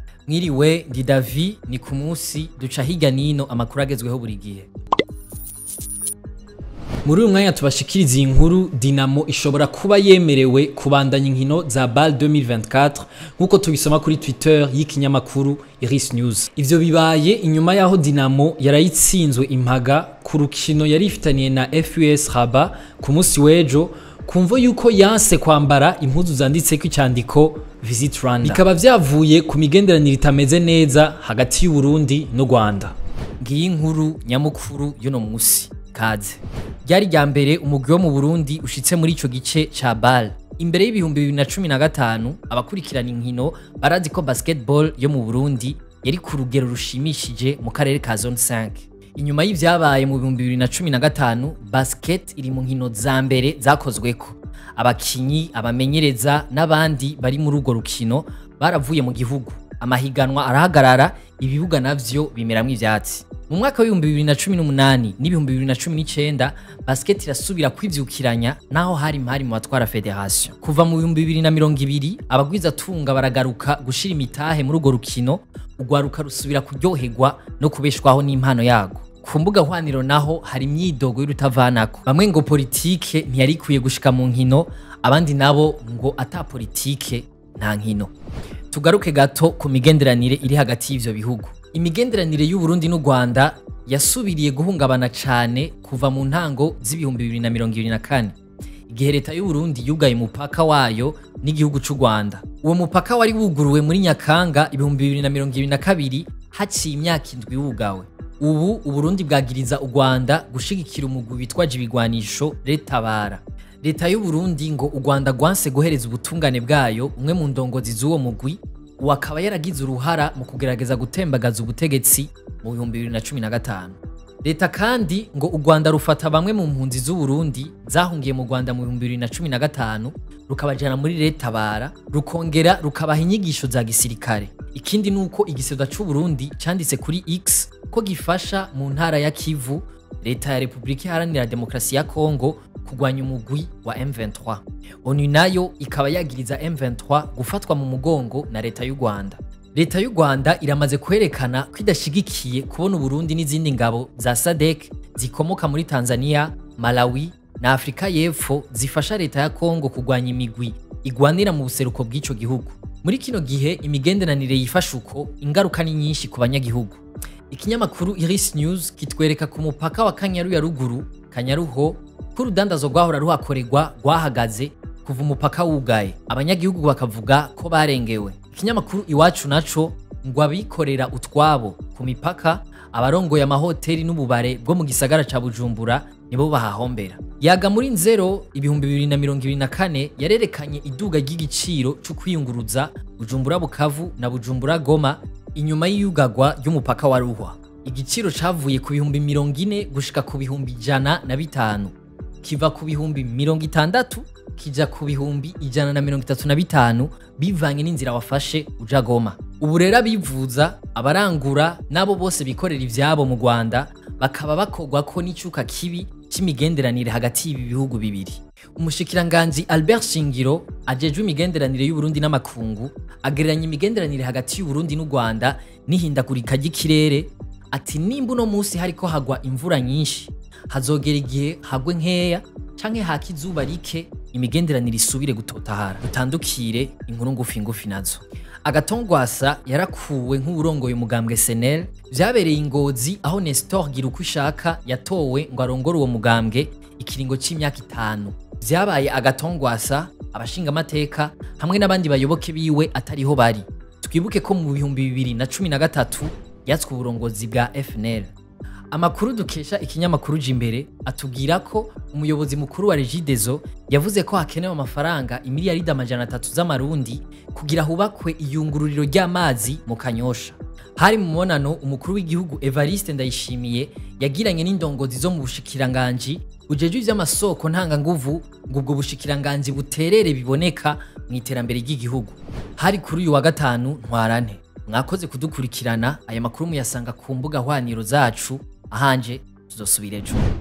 mwiriwe ndi davi ni ku munsi duca hirya nino amakuru agezweho buri gihe muri uyu mwanya tubashikiriza iyi nkuru dinamo ishobora kuba yemerewe kubandanya inkino za bal 2024 nk'uko tubisoma kuri twitter y'ikinyamakuru iris news ivyo bibaye inyuma y'aho dinamo yarayitsinzwe impaga ku rukino yari ifitaniye na fus raba ku munsi w'ejo kumvo yuko yanse kwambara impuzu zanditseko icyandiko visit rwanda bikaba vyavuye ku migenderanire itameze neza hagati y'uburundi n'u rwanda ngiyi inkuru nyamukuru y'uno musi kaze ryari rya mbere umugwi wo mu burundi ushitse muri ico gice ca bal imbere y'ibihumbi bibiri na cumi na gatanu abakurikirana inkino barazi ko basketball yo mu burundi yari ku rugero rushimishije mu karere ka zone 5 inyuma y'ivyabaye mu bihumbi bibiri na cumi na gatanu basket iri mu nkino za mbere zakozweko abakinyi abamenyereza n'abandi bari muri urwo rukino baravuye mu gihugu amahiganwa arahagarara ibibuga navyo bimeramwo ivyatsi mu mwaka w'ibihumbi bibiri na cumi n'umunani n'ibihumbi bibiri na cumi n'icenda basket irasubira kwivyukiranya naho hari impari mu batwara federation kuva mu bihumbi bibiri na mirongo ibiri abagwizatunga baragaruka gushira imitahe muri urwo rukino urwaruka rusubira kuryoherwa no kubeshwaho n'impano yago ku mbuga hwaniro naho hari imyidogo y'urutavanako bamwe ngo politike ntiyari ikwiye gushika mu nkino abandi nabo ngo ata politike nta nkino tugaruke gato ku migenderanire iri hagati y'ivyo bihugu imigenderanire y'uburundi n'u rwanda yasubiriye guhungabana cane kuva mu ntango z'ibihumbi bibiri na mirongo ibiri na kane igihe leta y'uburundi yugaye umupaka wayo n'igihugu c'u rwanda uwo mupaka wari wuguruwe muri nyakanga ibihumbi bibiri na mirongo ibiri na kabiri haciye imyaka indwi wugawe ubu uburundi bwagiriza u rwanda gushigikira umugwi witwaje ibigwanisho retabara leta y'uburundi ngo u rwanda rwanse guhereza ubutungane bwayo umwe mu ndongozi z'uwo mugwi uwo akaba yaragize uruhara mu kugerageza gutembagaza ubutegetsi mu bihumbi bibiri na cumi na gatanu leta kandi ngo u rwanda rufata bamwe mu mpunzi z'uburundi zahungiye mu rwanda mu bihumbi bibiri na cumi na gatanu rukabajana muri retabara rukongera rukabaha inyigisho za gisirikare ikindi ni uko igisebwa c'uburundi canditse kuri x ko gifasha mu ntara ya kivu leta ya repubulika iharanira demokarasi ya kongo kugwanya umugwi wa M23 onu nayo ikaba yagiriza M23 gufatwa mu mugongo na leta y'u Rwanda leta y'u Rwanda iramaze kwerekana ko idashigikiye kubona Uburundi n'izindi ngabo za SADC zikomoka muri Tanzania Malawi na Afrika y'Epfo zifasha leta ya Kongo kugwanya imigwi igwanira mu buseruko bw'ico gihugu muri kino gihe imigenderanire yifasha uko ingaruka ni nyinshi ku banyagihugu ikinyamakuru Iris News kitwereka ku mupaka wa Kanyaru ya ruguru Kanyaruho ko urudandazo rwahora ruhakorerwa rwahagaze kuva umupaka wugaye abanyagihugu bakavuga ko barengewe ikinyamakuru iwacu naco ngo abikorera utwabo ku mipaka abarongoye amahoteli n'ububare bwo mu gisagara ca bujumbura nibo bahahombera yaga muri nzero ibihumbi bibiri na mirongo ibiri na kane yarerekanye iduga ry'igiciro co kwiyunguruza bujumbura bukavu na bujumbura goma inyuma y'iyugagwa ry'umupaka wa ruhwa igiciro cavuye ku bihumbi mirongo ine gushika ku bihumbi ijana na bitanu kiva ku bihumbi mirongo itandatu kija ku bihumbi ijana na mirongo itatu na bitanu bivanye n'inzira wafashe uja goma ubu rero abivuza abarangura n'abo bose bikorera ivyabo mu rwanda bakaba bakorwako n'icuka kibi c'imigenderanire hagati y'ibi bihugu bibiri umushikiranganji albert shingiro ajejwe imigenderanire y'uburundi n'amakungu agereranya imigenderanire hagati y'uburundi n'u rwanda n'ihindagurika ry'ikirere ati nimba uno munsi hariko hagwa imvura nyinshi hazogera igihe hagwe nkeya canke haka izuba rike imigenderanire isubire gutotahara dutandukire inkuru ngufi ngufi nazo agatongwasa yarakuwe nk'uwurongoye umugambwe senel vyabereye ingozi aho nestor gira uko ishaka yatowe ngo arongore uwo mugambwe ikiringo c'imyaka itanu vyabaye agatongwasa abashingamateka hamwe n'abandi bayoboke biwe atariho bari twibuke ko mu bihumbi bibiri na cumi na gatatu yatswe uburongozi bwa fnl amakuru dukesha ikinyamakuru jimbere atubwira ko umuyobozi mukuru wa regidezo yavuze ko hakenewe amafaranga imiliyaridi amajana atatu z'amarundi kugira hubakwe iyungururiro ry'amazi mu kanyosha hari mu mubonano umukuru w'igihugu evariste ndayishimiye yagiranye n'indongozi zo mu bushikiranganji bujejwe ivy'amasoko ntanganguvu ngo ubwo bushikiranganji buterere biboneka mu iterambere ry'igihugu hari kuri uyu wa gatanu ntwarante mwakoze kudukurikirana aya makuru muyasanga ku mbuga hwaniro zacu ahanje tuzosubira ejo